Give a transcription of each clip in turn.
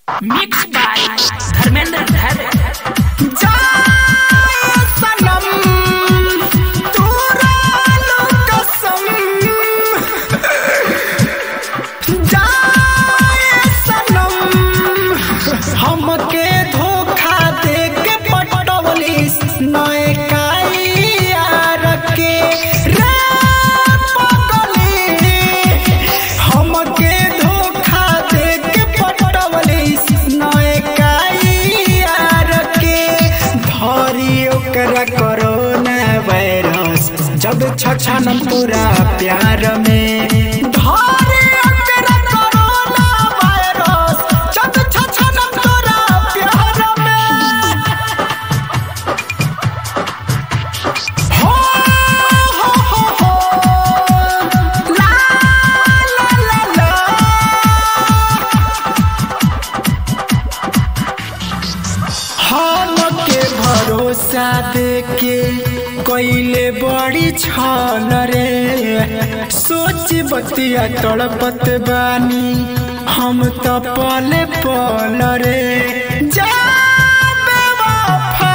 mix by Dharmendra धर हमके धोखा दे के पटवलिस नए यार के रे पगली हमके धोखा दे के पटवलिस नए यार के धरी ओकरा कोरोना वायरस जब छछन पूरा प्यार में धरी ओकरा कोरोना वायरस जब छछन पूरा प्यार में हो हो हो हो ला ला ला ला हमके भरोसा देके कोइले बड़ी छल रे सोच बतिया तड़पत बानी हम तो पले पल रे जा बेवफा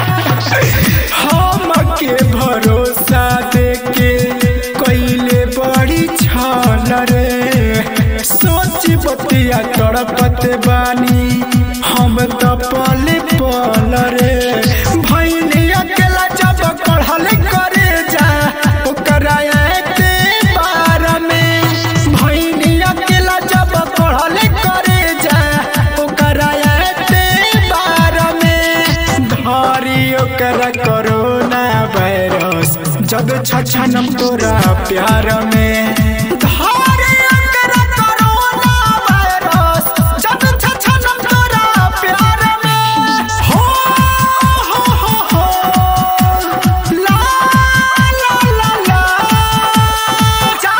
हमके भरोसा देके कोइले बड़ी छल रे सोच बतिया तड़पत बानी हम तो पले पल रे भैनी अकेला जब पढ़ल करे जा ओकरा के बार में भैनी अकेला जब पढ़ल करे जा ओकरा के बार में धरी ओकरा कोरोना वायरस जब छछन तोरा प्यार में धरी ओकरा कोरोना वायरस जब छछन तोरा प्यार में हो हो हो हो ला ला ला ला जा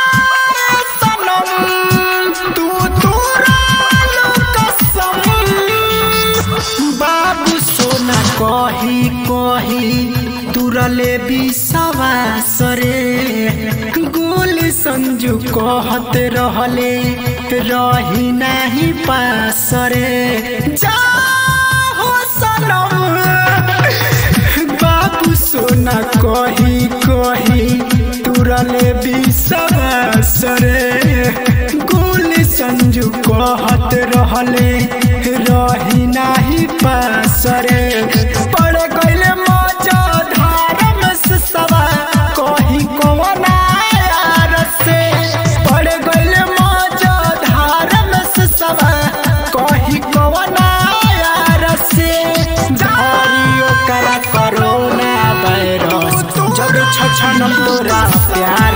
सनम तू तोरा कसम बाबू सोना कही कही तुरले विश्वास रे गोल संजू कहत रहले रही नाही पास रे जा हो सनम बाबू सोना कही कही तुरले विश्वास रे गोल संजू कहत रहले रही नाही पास रे पड़ गइले मजा धार में से सवा कही कवना यार से पड़ गइले मजा धार में से सवा कही कवना यार से धारी ओकरा कोरोना वायरस जब छछन तोरा प्यार